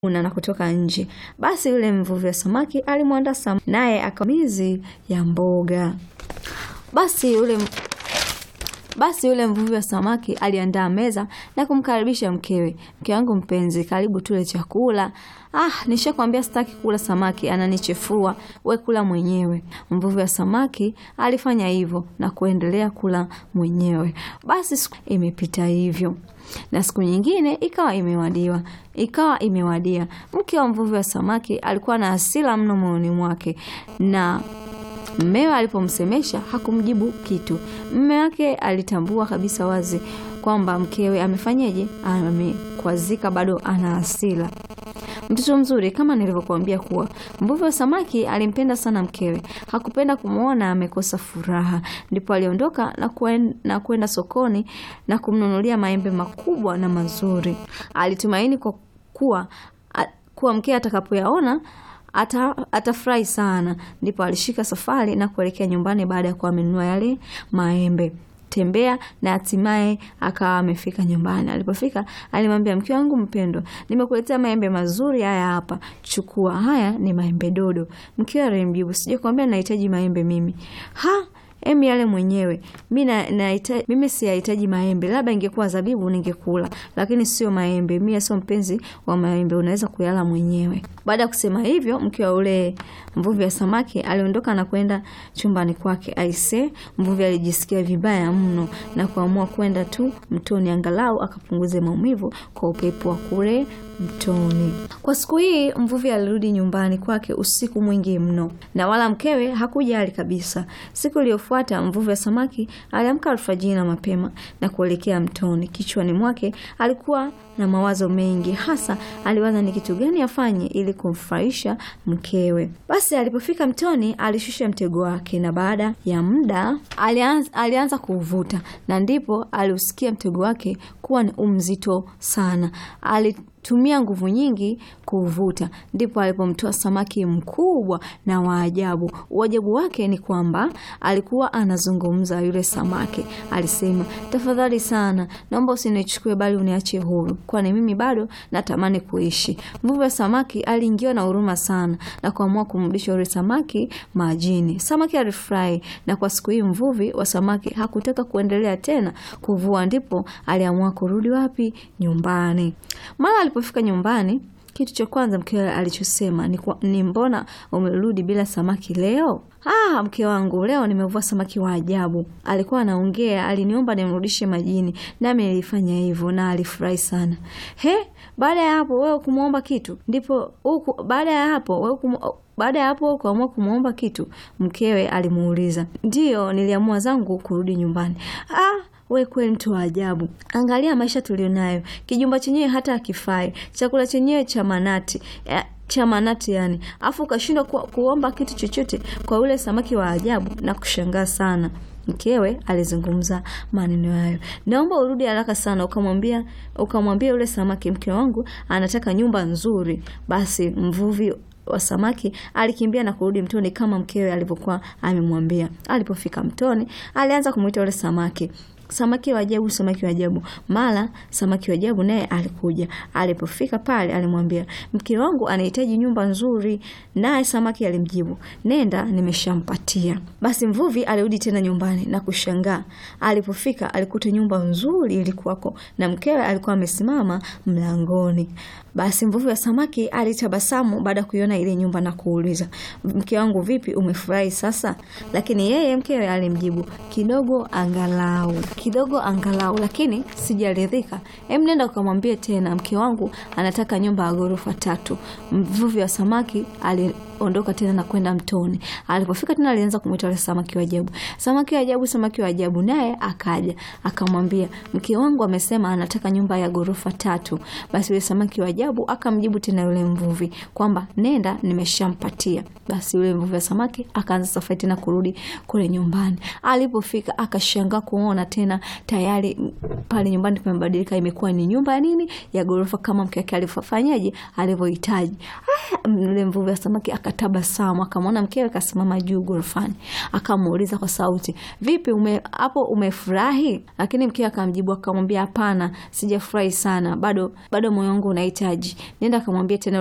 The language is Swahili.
una na kutoka nje. Basi yule mvuvi wa samaki alimwandaa samaki naye akamizi ya mboga. Basi yule basi yule mvuvi wa samaki aliandaa meza na kumkaribisha mkewe. Mke wangu mpenzi, karibu tule chakula. Ah, nishakwambia sitaki kula samaki, ananichefua. We kula mwenyewe. Mvuvi wa samaki alifanya hivyo na kuendelea kula mwenyewe. Basi siku imepita hivyo na siku nyingine ikawa imewadiwa ikawa imewadia. Mke wa mvuvi wa samaki alikuwa na hasira mno moyoni mwake na Mmewe alipomsemesha hakumjibu kitu. Mme wake alitambua kabisa wazi kwamba mkewe amefanyeje, amekwazika, bado ana hasira. Mtoto mzuri, kama nilivyokuambia kuwa mvuvi wa samaki alimpenda sana mkewe, hakupenda kumwona amekosa furaha. Ndipo aliondoka na kuen, na kwenda sokoni na kumnunulia maembe makubwa na mazuri. Alitumaini kwa kuwa kuwa mkewe atakapoyaona ata atafurahi sana. Ndipo alishika safari na kuelekea nyumbani baada ya kuwa amenunua yale maembe tembea na hatimaye akawa amefika nyumbani. Alipofika alimwambia mke wangu mpendwa, nimekuletea maembe mazuri haya hapa, chukua. Haya ni maembe dodo. Mkewe alimjibu, sijakwambia nahitaji maembe mimi? ha Emi yale mwenyewe mi na, na ita, mimi siyahitaji maembe, labda ingekuwa zabibu ningekula, lakini sio maembe. Mimi sio mpenzi wa maembe, unaweza kuyala mwenyewe. Baada ya kusema hivyo, mke wa ule mvuvi wa samaki aliondoka na kwenda chumbani kwake. Aise, mvuvi alijisikia vibaya mno na kuamua kwenda tu mtoni, angalau akapunguze maumivu kwa upepo wa kule mtoni. Kwa siku hii mvuvi alirudi nyumbani kwake usiku mwingi mno, na wala mkewe hakujali kabisa. Siku iliyofuata mvuvi wa samaki aliamka alfajiri na mapema na kuelekea mtoni. Kichwani mwake alikuwa na mawazo mengi, hasa aliwaza ni kitu gani afanye ili kumfurahisha mkewe. Basi alipofika mtoni, alishusha mtego wake, na baada ya muda alianza, alianza kuuvuta, na ndipo aliusikia mtego wake kuwa ni mzito sana. Ali tumia nguvu nyingi kuuvuta, ndipo alipomtoa samaki mkubwa na waajabu. Uajabu wake ni kwamba alikuwa anazungumza. Yule samaki alisema, tafadhali sana, naomba usinichukue, bali uniache huru, kwani mimi bado natamani kuishi. Mvuvi wa samaki aliingiwa na huruma sana na kuamua kumrudisha yule samaki majini. Samaki alifurahi, na kwa siku hii mvuvi wa samaki hakutaka kuendelea tena kuvua, ndipo aliamua kurudi wapi? Nyumbani. Mara alipofika nyumbani, kitu cha kwanza mkewe alichosema ni, ni mbona umerudi bila samaki leo? Ah, mke wangu, leo nimevua samaki wa ajabu. Alikuwa anaongea, aliniomba nimrudishe majini, nami nilifanya hivyo na alifurahi sana. He, baada ya hapo wewe kumwomba kitu? Ndipo huku baada ya hapo wewe kum baada ya hapo kuamua kumwomba kitu? Mkewe alimuuliza. Ndiyo, niliamua zangu kurudi nyumbani. Ah, we kweli mtu wa ajabu. Angalia maisha tulionayo, kijumba chenyewe hata akifai, chakula chenyewe cha manati ya, cha manati yani, afu ukashindwa ku, kuomba kitu chochote kwa yule samaki wa ajabu na kushangaa sana. Mkewe alizungumza maneno hayo, naomba urudi haraka sana ukamwambia ukamwambia yule samaki, mke wangu anataka nyumba nzuri. Basi mvuvi wa samaki alikimbia na kurudi mtoni kama mkewe alivyokuwa amemwambia. Alipofika mtoni, alianza kumwita yule samaki samaki wa ajabu, samaki wa ajabu. Mara samaki wa ajabu naye alikuja. Alipofika pale, alimwambia mke wangu anahitaji nyumba nzuri, naye samaki alimjibu, nenda, nimeshampatia. Basi mvuvi alirudi tena nyumbani na kushangaa. Alipofika alikuta nyumba nzuri ilikuwako na mkewe alikuwa amesimama mlangoni. Basi mvuvi wa samaki alitabasamu baada ya kuiona ile nyumba na kuuliza, mke wangu, vipi, umefurahi sasa? Lakini yeye mkewe alimjibu, kidogo angalau kidogo angalau, lakini sijaridhika. Em, nenda ukamwambie tena mke wangu anataka nyumba ya ghorofa tatu. Mvuvi wa samaki aliondoka tena na kwenda mtoni. Alipofika tena alianza kumwita yule samaki wa ajabu, samaki wa ajabu, samaki wa ajabu. Naye akaja akamwambia, mke wangu amesema anataka nyumba ya ghorofa tatu. Basi yule samaki wa ajabu akamjibu tena yule mvuvi kwamba nenda, nimeshampatia. Basi yule mvuvi wa samaki akaanza safari tena kurudi kule nyumbani. Alipofika akashangaa kuona tena tayari pale nyumbani pamebadilika, imekuwa ni nyumba ya nini, ya ghorofa kama mke wake alivyofanyaje, alivyohitaji. Yule mvuvi wa samaki akatabasamu, akamwona mkewe kasimama juu ghorofani, akamuuliza kwa sauti, vipi ume, hapo umefurahi? Lakini mkewe akamjibu akamwambia, hapana, sijafurahi sana, bado bado moyo wangu unahitaji. Nenda akamwambia tena